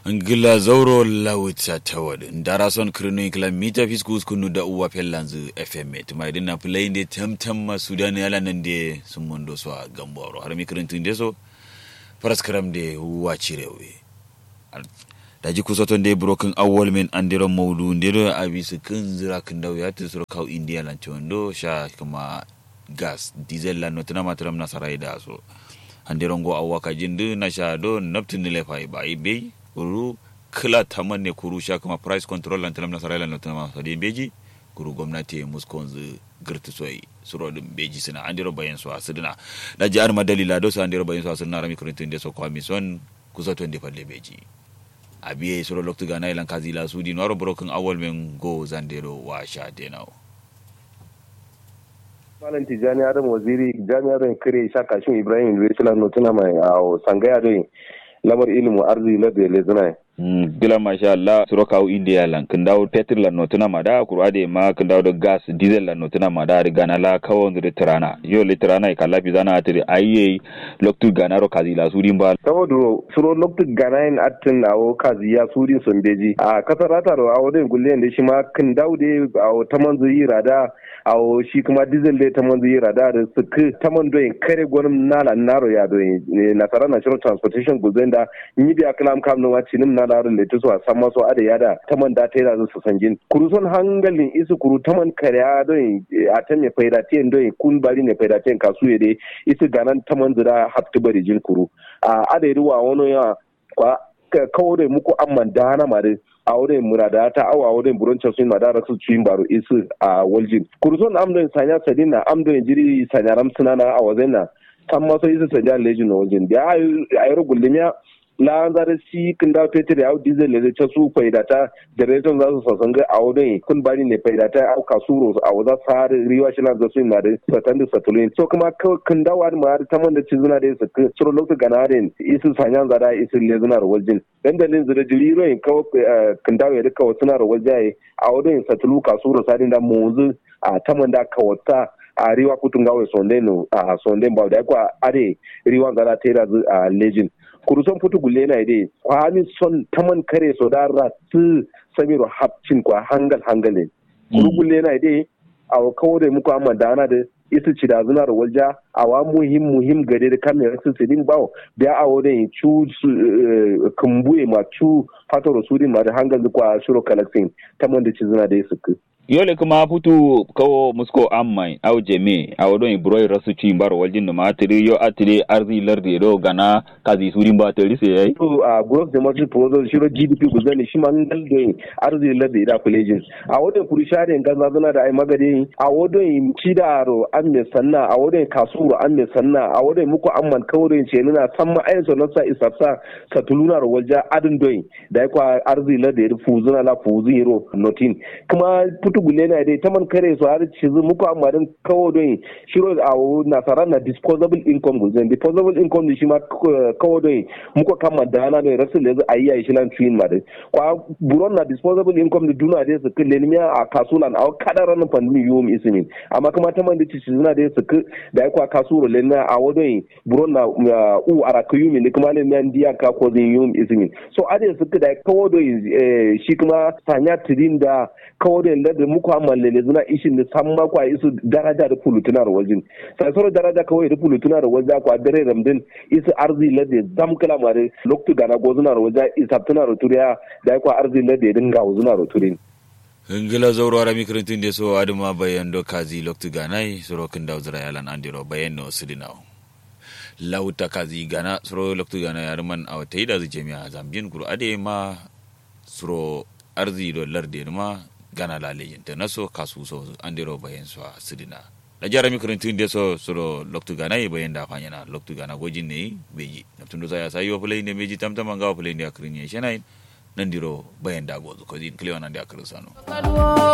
ngila zauro lawita tawad ndara son krino kila mita fiskus kunu da uwa pellanzu fm tuma idin na play de tamtam ma sudan yala nan de sun mondo so a gamboro har mi krintin de so paraskram de uwa cirewe da ji kusa ton de broken awwal men andiro maudu ndiro abisu kun zira kun dawo ya tsoro kau india lan chondo sha kuma gas diesel lan notuna matram nasarai da so andiro go awwa ka jindu na sha do naptin le fai bai bai kuru kila taman ne kuru sha kuma price control lan talam nasarai lan notuna masadi beji kuru gwamnati muskonzu girti soyi suro dum beji sina andiro bayan so asidina da ji arma dalila do so andiro bayan so asidina rami kurintin de so kwami son kusa ton de falle beji abiye soro loktu gana ilan kazi la sudi noro broken awol men go zandero wa sha denao malam tijjani adam waziri jami'ar kare shaka shin ibrahim university no tuna mai a sangaya do lamar ilimin arziki la da lezina gila masha Allah suro kawo india lan kin dawo petrol lan notuna ma da kuru ade ma kin dawo da gas diesel lan notuna ma da gana la kawo ndu tirana yo le tirana ka lafi zana atiri ayye loktu gana ro kazi la sudin ba saboda suro loktu gana in atin awo kazi ya sudin sun beji a kasar rata ro awo da gulle da shi ma kin dawo da awo taman zuyi rada awo shi kuma diesel da taman zuyi rada da su taman doyin kare gwanin nala naro ya doyin nasara national transportation guzen da yi biya kalam kam no wacinin na larin da ta so a san maso ada yada taman da ta yi su sanjin kuru son hangalin isu kuru taman kariya don a ta mai faida ta yin don kun bari ne faida ta yin kasu ya dai isu ganan taman zira hafti bari jin kuru a ada yi ruwa wani yawa kwa kawo da muku amman dana ma dai a wurin murada ta awa wurin buroncin sun ma da rasu cikin baro isu a waljin kuru son amdon sanya sadina amdon jiri sanya ramsuna na a wazen na san maso isu sanya lejin na wajen da a yi rugulmiya la zare si kin da peter ya diesel le ta su faida ta generator za su sasan ga a wurin kun bani ne faida ta au kasuro a waza sar riwa shi lan zasu na da satan da satulin so kuma kin da wani ma ta man da ci zuna da su suro lokacin ganarin isu sanyan zada isu le zuna ro waljin dan dalin zura jiri ro in kawo kin da ya duka wasu na ro waljaye a wurin satulu kasuro sadin da muzu a taman da kawata a riwa kutun gawe sondeno a sonden ba da kwa are riwa zara tera a legend kuruson futu gulle na dai kwami son taman kare so da ratu samiro hapcin kwa hangal hangale kuru gulle na dai a kawo da muku amma dana da isu ci da zunar walja a wa muhim muhim gade da kamar su sidin bawo da a wurin cu kumbuye ma cu fatoro sudin ma da hangal kwa shiro collecting taman da ci zuna da su yole kuma putu kawo musko ammai au jeme au don ibroi rasu ci bar waljin no matiri yo atire arzi lardi do gana kazi surin ba tari sai yayi to a gross domestic product shiro gdp guzani shi man dal do arzi lardi da colleges a wodon kuri share ganza zana da ai magade a wodon cidaro an me sanna a wodon kasuro an me sanna a wodon muku amman kawrin ce nuna san ma ayin sonan sa isafsa satuluna ro walja adin doyin da kwa arzi lardi da fuzuna la fuziro notin kuma putu gule na dai taman kare su har ci zu muku amma dan kawo don shiro a nasara na disposable income guzan disposable income shi ma kawo don muku kama da ana da rasul yanzu ayi ayi shilan twin ma dai kwa buron na disposable income da duna dai su kille ni a kasulan a kadaran pandemi yum ismin amma kuma taman da ci zuna dai su da kwa kasuro len na a wadon buron na u ara kuyumi ne kuma ne nan diya ka ko zin yum ismin so ade su da kawo don shi kuma sanya tidin da kawo don da muku amalle ne zuna ishin da san ma kwa isu daraja da fulutuna da wajen sai soro daraja kawai da fulutuna da wajen kwa dare ramdin isu arzi lade zam kala mare loktu gana go zuna da wajen isaptuna da turiya da kwa arzi lade dinga zuna da turin ngila zauro ara mikrintin de so aduma bayan do kazi loktu ganai soro kin daw zira yalan andiro bayan no sidinaw lauta kazi gana soro loktu gana yarman awtai da jami'a zambin kuru ade ma soro arzi do larde ma gana laleyin da naso kasu so andiro bayan so sidina da jara mi kurintun de so soro loktu gana yi bayan da fanya na loktu gana gojin ne beji naptun do saya sayo play ne beji tamtama ga play ne akrin ye shenai nan diro bayan da gozu ko din kliwa nan da akrin sano